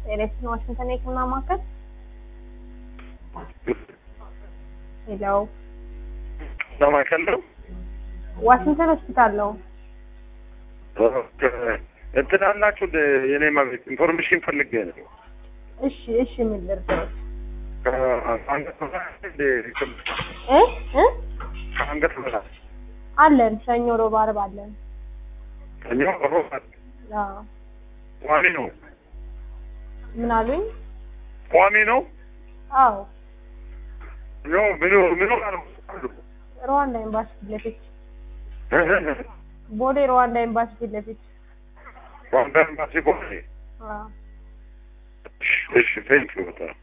ኤሌክሽን ዋሽንግተን የህክምና ማዕከል ሄሎ ለማዕከል ነው። ዋሽንግተን ሆስፒታል ነው። እንትን አላችሁ እንደ የኔ መቤት ኢንፎርሜሽን ፈልጌ ነው። እሺ እሺ ምን ልርዳዎት? ከአንገት በላይ እንደ እ እ ከአንገት በላይ አለን ሰኞ፣ ሮብ፣ ዓርብ አለን። ከኛ ሮባት አዎ ቋሚ ነው ምን አሉኝ? ቋሚ ነው አዎ ኖ ምኑ ምኑ ጋር ነው አሉ ሩዋንዳ ኤምባሲ ፊት ለፊት ቦሌ ሩዋንዳ ኤምባሲ ፊት ለፊት ዋንዳ ኤምባሲ ቦሌ አዎ እሺ ቴንክ ዩ በጣም